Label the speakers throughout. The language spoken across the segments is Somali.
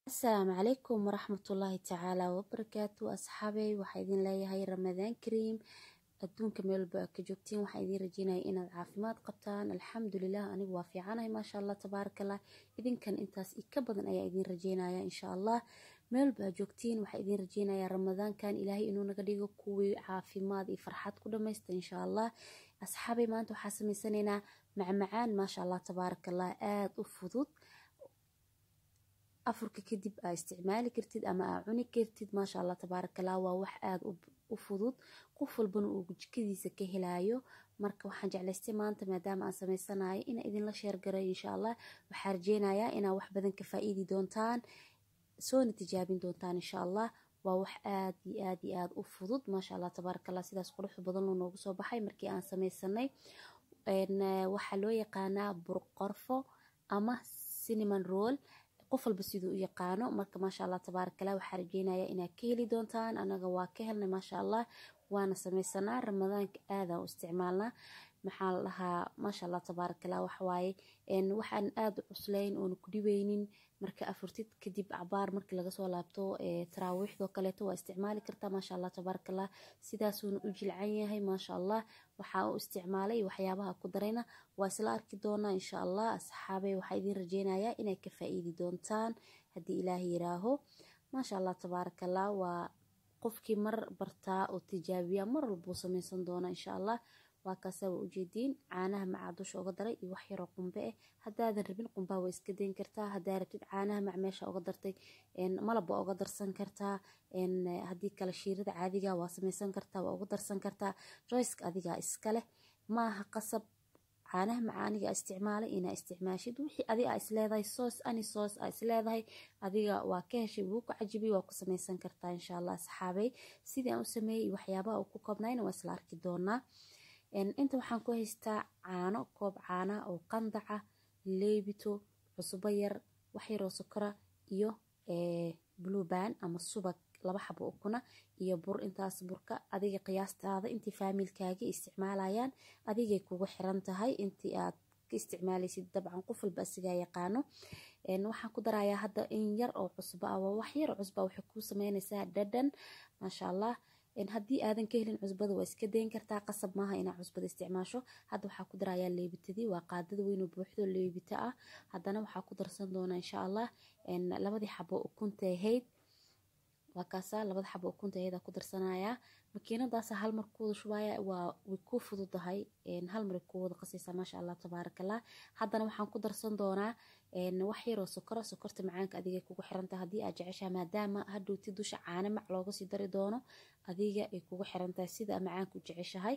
Speaker 1: asalaamu calaykum waraxmatullaahi tacaala wabarakaatu asxaabey waxaa idin leeyahay ramadaan kariim adduunka meel walba aad ka joogtiin waxaa idiin rajeynaya inaad caafimaad qabtaan alxamdulilah anigu waa fiicanahay maasha allah tabaarakallah idinkan intaas ka badan ayaa idiin rajeynaya insha allah meel walba aad joogtiin waxaa idiin rajeynaya ramadaankan ilaahay inuu naga dhigo kuwii caafimaad iyo farxad ku dhamaysta insha allah asxaabey maanta waxaa sameysanaynaa macmacaan maasha allah tabaarakallah aada u fudud afurka kadib aa isticmaali kartid ama aa cuni kartid maasha allah tabaarakallah waa wax aada u fudud qof walbana uu jikadiisa ka helaayo marka waxaan jeclaystay maanta maadaama aan sameysanayo inaa idinla sheergaray insha allah waxaa rajeynayaa inaa wax badan ka faa-iidi doontaan soona tijaabin doontaan insha allah waa wax aad iyo aad iyo aada u fudud maasha allah tabaarakallah sidaas quruxda badan loo noogu soo baxay markii aan sameysanay waxaa loo yaqaanaa burqorfo ama cinnamon roll qof walba siduu u yaqaano marka maasha allah tabaarakallah waxaa rajeynaya inaad ka heli doontaan anaga waa ka helnay maasha allah waana sameysanaa ramadaanka aadaan u isticmaalnaa maxaa la dhahaa maasha allah tabaarakallah waxawaaye waxaan aada u cuslayn oona ku dhibeynin marka afurtid kadib cabaar markii laga soo laabto taraawiixdoo kaleeto waa isticmaali kartaa maasha allah tabaarakallah sidaasuuna u jilcan yahay maasha allah waxaa u isticmaalay waxyaabaha ku darayna waa isla arki doonaa insha allah asxaabey waxaa idiin rajeynayaa inay ka faa-iidi doontaan haddii ilaah yiraaho maasha allah tabaarakallah waa qofkii mar bartaa oo tijaabiya mar walbuu sameysan doona insha allah waa kaasaa waa ujeediin caanaha macaa dusha uga daray iyo wax yaroo qumbe ah haddaadan rabin qumbaa waa iska dayn kartaa haddaa rabtid caanaha mac meesha uga dartay malab waa uga darsan kartaa haddii kale shiirada caadiga waa sameysan kartaa waa uga darsan kartaa joyska adigaa iska leh maaha qasab caanaha macaaniga isticmaalay inaa isticmaashid wixii adi aa isleedahay soos ani soos aa isleedahay adiga waa ka heshay wuu ku cajibiy waa ku sameysan kartaa insha allah asxaabey sidii aan u sameeyey waxyaabaha uu ku koobnayna waa isla arki doonaa inta waxaan ku haystaa caano koob caana oo qandaca leebito cusbo yar wax yaroo sokora iyo bluban ama subag laba xabo ukuna iyo bur intaas burka adiga qiyaastaada intii faamilkaaga isticmaalayaan adigay kugu xiran tahay intii aad ka isticmaalaysid dabcan qof walba asigaa yaqaano waxaan ku darayaa hadda in yar oo cusbo ah waa wax yar oo cusba waxay kuu sameynaysaa dhadhan maasha allah haddii aadan ka helin cusbada waa iska dayn kartaa qasab maaha inaa cusbada isticmaasho hadda waxaa ku darayaa leebitadii waa qaadada weynoo buuxdo leebita ah haddana waxaa ku darsan doonaa insha allah labadii xabo ukunta ahayd waa kaasaa labada xabo ukunta ahayd ku darsanayaa makiinadaasa hal mar kuwada shubaya waa way ku fududahay hal mar ku wada qasaysaa maasha allah tabaarakallah haddana waxaan ku darsan doonaa wax yaroo sokora sokorta macaanka adigay kugu xirantahay haddii aad jeceshaha maadaama hadhowti dusha caane mac looga sii dari doono adiga ay kugu xirantahay sida macaanka u jeceshahay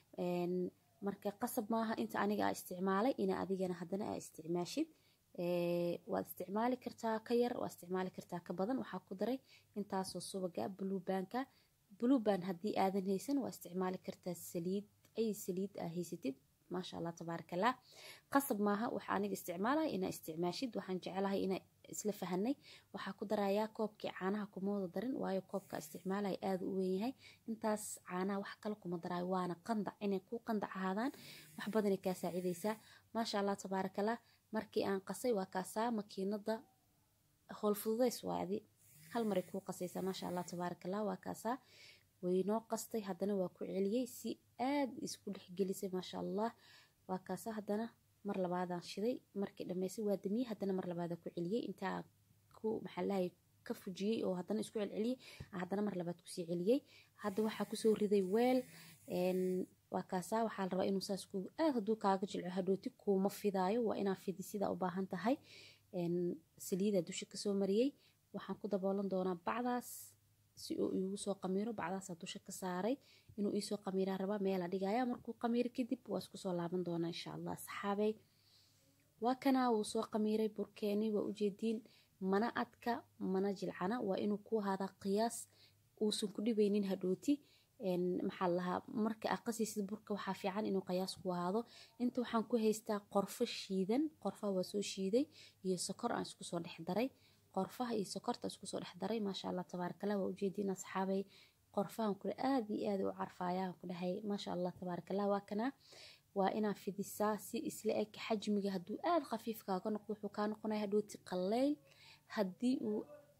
Speaker 1: marka qasab maaha inta aniga aa isticmaalay ina adigana haddana aa isticmaashid waad isticmaali kartaa ka yar waa isticmaali kartaa ka badan waxaa ku daray intaasoo subaga blubanka bluban haddii aadan haysan waa isticmaali kartaa saliid ay saliid aa haysatid maasha allah tabaarakallah qasab maaha waxa aniga isticmaalaya inaa isticmaashid waxaan jecelahay inaa isla fahanay waxaa ku darayaa koobkii caanaha kuma wada darin waayo koobka isticmaalaya aada u weynyahay intaas caanaha wax kale kuma daraayo waana qandac inay ku qandac ahaadaan wax badanay kaa saacidaysaa maasha allah tabaarakallah markii aan qasay waa kaasaa makiinada howl fududays waadi hal maray kuu qasaysaa maasha allah tabaarakallah waa kaasaa waynoo qastay haddana waa ku celiyey si aad isku dhexgelisay maasha allah waa kaasaa haddana mar labaadaan shiday markii dhammaysay waa damiyey haddana mar labaadaan ku celiyey intaa ku maxaalahay ka fujiyey oo haddana isku celceliyey haddana mar labaad kusii celiyey hadda waxaa kusoo riday weel waa kaasaa waxaa la rabaa inuu saas ku aad hadduu kaaga jilco hadhooti kuuma fidaayo waa inaa fidi sidaa u baahan tahay saliida dusha kasoo mariyey waxaan ku daboolan doonaa bacdaas si uu iigu soo qamiiro bacdaasaa dusha ka saaray inuu iisoo qamiiraa rabaa meela dhigaya markuu qamiiro kadib waa isku soo laaban doonaa insha allah asxaabey waa kanaa wuu soo qamiiray burkeeni waa ujeediin mana adka mana jilcana waa inuu ku ahaadaa qiyaas uusan ku dhibeynin hadhooti maxaa lahaa marka aa qasaysid burka waxaa fiican inuu qiyaas ku ahaado inta waxaan ku haystaa qorfo shiidan qorfaha waa soo shiiday iyo sokor aan isku soo dhex daray qorfaha iyo sokorta isku soo dhex daray maasha allah tabaarakallah waa ujeediin asxaabay qorfahan kule aad iyo aad u carfaaya ku dhahay maasha allah tabaarakallah waa kana waa inaa fidisaa si isla eg xajmiga hadduu aad khafiif kaaga noqdo wuxuu kaa noqonaya hadhooti qaleyl haddii uu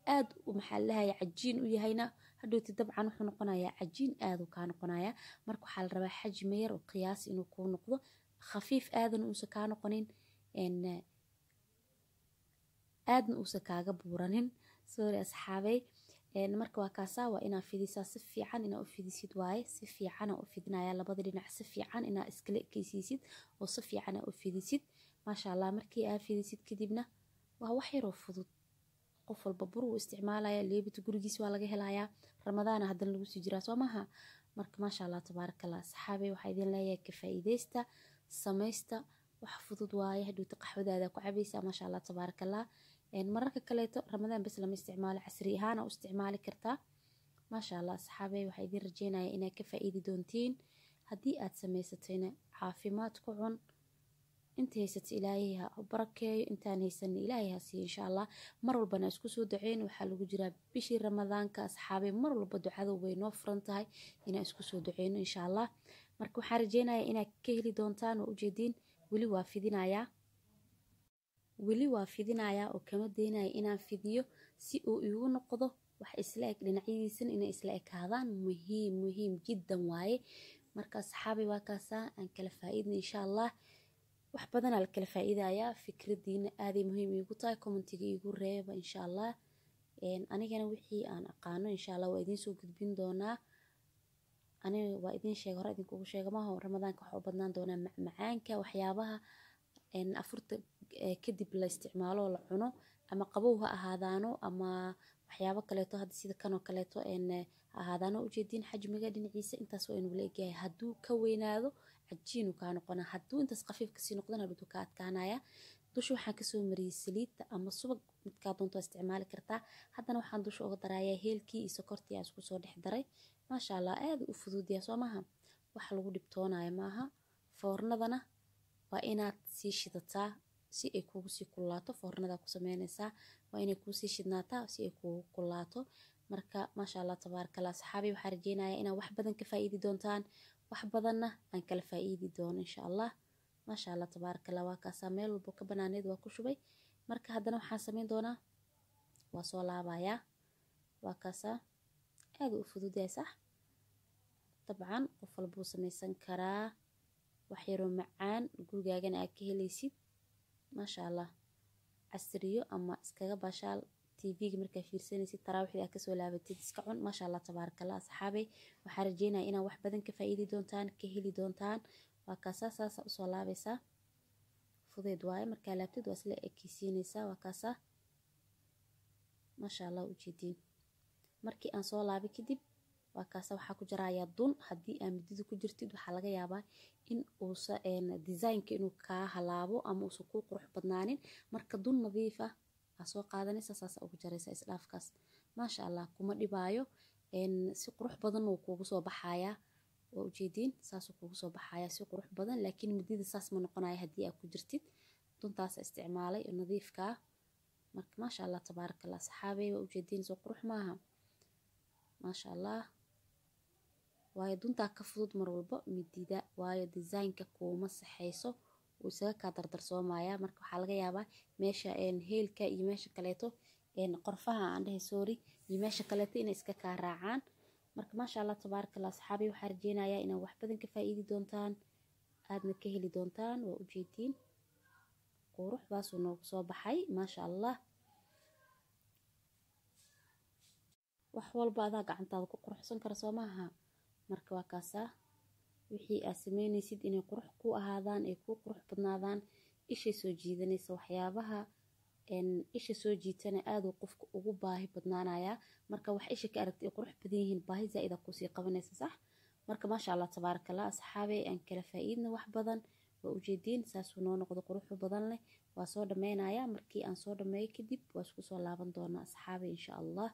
Speaker 1: aad maxaa lahaya cajiin u yahayna hadhowti dabcan wuxuu noqonayaa cajiin aaduu kaa noqonaya marka waxaa la rabaa xajmi yar oo qiyaas inuu kuu noqdo khafiif aadana uusa kaa noqonin aadna uusa kaaga buuranin sorry asxaabey marka waa kaasaa waa inaa fidisaa si fiican inaa u fidisid waaye si fiicana u fidinaya labada dhinac si fiican inaa iskala ekeysiisid oo si fiican aa u fidisid maasha allah markii aa fidisid kadibna waa wax yaroo fudud qof walba bur uu isticmaalaya leebita gurigiis waa laga helayaa ramadaana haddana lagu sii jiraa soo maaha marka maasha allah tabaarakallah saxaabey waxaa idin leeyahay ka faa'iideysta samaysta wax fudud waaye hadhowta qaxwadaada ku cabaysaa maasha allah tabaarakallah mararka kaleeto ramadaan bes lama isticmaalo casri ahaana u isticmaali kartaa maasha allah saxaabey waxaa idin rajeynaya inaad ka faa'iidi doontiin haddii aad samaysatayna caafimaad ku cun inta haysata ilaahay ha barakeeyo intaan haysanna ilaahay ha siiyo insha allah mar walbana isku soo duceyn waxaa lagu jiraa bishii ramadaanka asxaabey mar walba ducadu way noo furan tahay inaan isku soo duceyno insha allah marka waxaan rajeynayaa inaad ka heli doontaan oo ujeediin weli waa fidinayaa weli waa fidinayaa oo kama daynaya inaan fidiyo si uu iigu noqdo wax isla eg dhinacyadiisana inay isla ekaadaan muhiim muhiim jiddan waaye marka asxaabay waa kaasaa aan kala faa'iidna insha allah wax badanaa la kala faa'iidayaa fikradiina aaday muhiim iigu tahay commentiga iigu reeba insha allah anigana wixii aan aqaano insha allah waa idiin soo gudbin doonaa aniga waa idiin sheega hore idinkugu sheega maaha ramadaanka waxaa u badnaan doonaa macmacaanka waxyaabaha afurta kadib la isticmaalo la cuno ama qabow ha ahaadaano ama waxyaabo kaleeto hadda sida kanoo kaleeto ha ahaadaano ujeediin xajmiga dhinaciisa intaas waa inuu la egyahay hadduu ka weynaado cajiinu kaa noqonaa hadduu intaas khafiif kasii noqdana hadhuu ka adkaanaya dusha waxaan kasoo mariyey saliidda ama subag midkaa doonto isticmaali kartaa haddana waxaan dusha uga darayaa heelkii iyo sokortii aan isku soo dhex daray maasha allah aada u fuduudyaa soo maaha wax lagu dhibtoonayo maaha foornadana waa inaad sii shidataa si ay kuugu sii kulaato foornadaa ku sameynaysaa waa inay kuusii shidnaataa si ay kuugu kulaato marka maasha allah tabaarakallah saxaabi waxaa rajeynayaa inaad wax badan ka faa'iidi doontaan wax badanna aan kala faa'iidi doono insha allah maasha allah tabaarakallah waa kaasaa meel walbo ka banaaneed waa ku shubay marka haddana waxaan sameyn doonaa waa soo laabayaa waa kaasaa aada u fududahay sax dabcan qof walbuu samaysan karaa wax yaroo macaan gurigaagana aad ka helaysid maasha allah casriyo ama iskaga baashaal tvga markaa fiirsanaysid taraawiixda aad kasoo laabatid iska cun maasha allah tabaarakallah asxaabey waxaa rajeynaya inaad wax badan ka faa'iidi doontaan ka heli doontaan waa kaasaa saasa usoo laabaysaa fudeed waaye markaa laabtid waa isla ekeysiinaysaa waa kaasaa maasha allah ujeediin markii aan soo laabay kadib waa kaasa waxaa ku jarayaa dun haddii aa midida ku jirtid waxaa laga yaabaa in uusa designka inuu kaa halaabo ama uusan kuu qurux badnaanin marka dun nadiif ah aa soo qaadanaysa saasa ugu jaraysa isdhaafkaas maasha allah kuma dhibaayo si qurux badan uu kuugu soo baxayaa waa ujeediin saasuu kuugu soo baxayaa si qurux badan laakiin midida saas ma noqonaya haddii aa ku jirtid duntaasa isticmaalay oo nadiifka ah marka maasha allah tabaarakallah saxaabey waa ujeediin soo qurux maaha maasha allah waayo duntaa ka fudud mar walbo midida waayo designka kuuma saxeyso wuu isaga kaa dardarsoomaya marka waxaa laga yaabaa meesha heelka iyo meesha kaleeto qorfaha aan dhahay sorry iyo meesha kaleeto inay iska kaa raacaan marka maasha allah tabaarakallah saxaabi waxaa rajeynayaa inaad wax badan ka faa'iidi doontaan aadna ka heli doontaan waa ujeediin quruxdaasuu noogu soo baxay maasha allah wax walba adaa gacantaada ku quruxsan kara soo maaha marka waa kaasaa wixii aad sameynaysid inay qurux ku ahaadaan ay kuu qurux badnaadaan ishay soo jiidanaysa waxyaabaha isha soo jiitana aaduu qofka ugu baahi badnaanayaa marka wax isha ka aragta ay qurux badan yihiin baahi zaa'ida kusii qabanaysa sax marka maasha allah tabaarakallah asxaabey aan kala faa'iidna wax badan waa ujeediin saasuu noo noqdo quruxu badan leh waa soo dhameynayaa markii aan soo dhameeyo kadib waa isku soo laaban doonaa asxaabey insha allah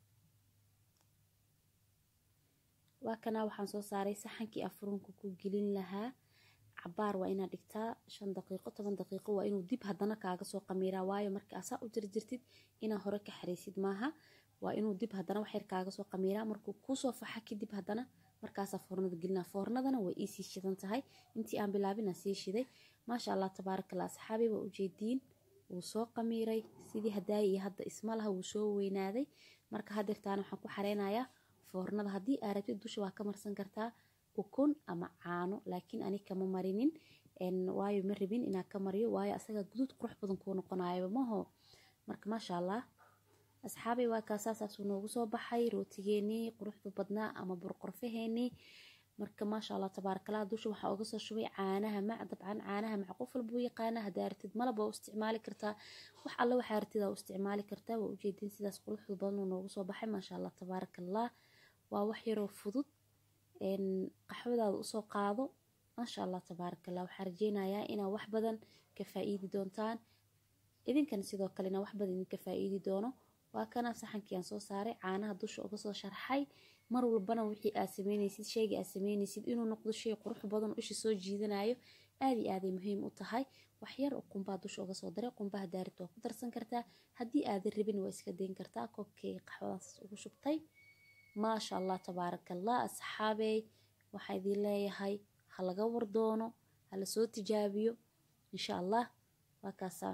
Speaker 1: waa kanaa waxaan soo saaray saxankii afurunka ku gelin lahaa cabaar waa inaad dhigtaa shan daqiiqo toban daqiiqo waa inuu dib haddana kaaga soo qamiiraa waayo marka asaa u jarjirtid inaa hore ka xaraysid maaha waa inuu dib haddana waxyar kaaga soo qamiiraa markuu kuusoo faxa kadib haddana markaasaa foornada gelinaa foornadana way iisii shidan tahay intii aan bilaabinaa sii shiday maasha allah tabaarakallah asxaabi waa ujeediin wuu soo qamiiray sidii hadaaya iyo hadda isma laha wuu soo weynaaday marka hadeertaana waxaan ku xareynayaa foornada haddii aa rabtid dusha waa ka marsan kartaa ukun ama caano laakiin ani kama marinin waayo ma rabin inaa ka mariyo waayo asaga guduud qurux badan kuu noqonayo maho marka maasha allah asxaabay waa kaasasaasuu noogu soo baxay rootigeenii quruxda badnaa ama burqorfaheenii marka maasha allah tabaarakallah dusha waxaa uga soo shubay caanaha mac dabcan caanaha mac qof walba u yaqaana haddaa artid malab waa u isticmaali kartaa wax alle waxaa artid aa u isticmaali kartaa waa ujeedin sidaas quruxda badan uu noogu soo baxay maasha allah tabaarakallah waa wax yaroo fudud qaxwadaada usoo qaado maasha allah tabaarakallah waxaa rajeynayaa inaa wax badan ka faa'iidi doontaan idinkana sidoo kale inaa wax badan idinka faa'iidi doono waa kana saxankii aan soo saaray caanaha dusha uga soo sharxay mar walbana wixii aad sameynaysid sheyga aad sameynaysid inuu noqdo shay qurux badan isha soo jiidanayo aad iyo aaday muhiim u tahay waxyar oo qumbaa dusha uga soo daray qumbaha daarid waa ku darsan kartaa haddii aadan rabin waa iska dayn kartaa koobkay qaxwadaas ugu shubtay maasha allah tabaarakallah asxaabey waxaa idin leeyahay ha laga wardoono ha la soo tijaabiyo insha allah waa kaasaa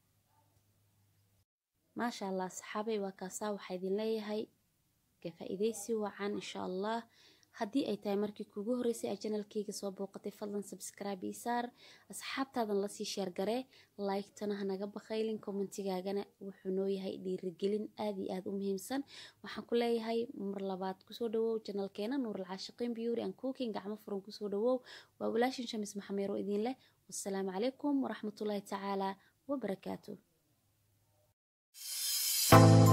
Speaker 1: maasha allah asxaabey waa kaasaa waxaa idin leeyahay ka faa'iidaysi wacan insha allah haddii ay tahay markii kuugu horreysay aa janalkayga soo booqatay fadlan sabscribe ii saar asxaabtaadan lasii sheergaree like-tana hanaga bakhaylin commentigaagana wuxuu noo yahay dhiirigelin aad iyo aad u muhiimsan waxaan ku leeyahay mar labaad kusoo dhawow janalkeena nuurul caashiqiin beauty and cooking gacmo furan kusoo dhawow waa walaashin shamis maxameero idin leh wassalaamu calaykum waraxmatullaahi tacaala wabarakaatu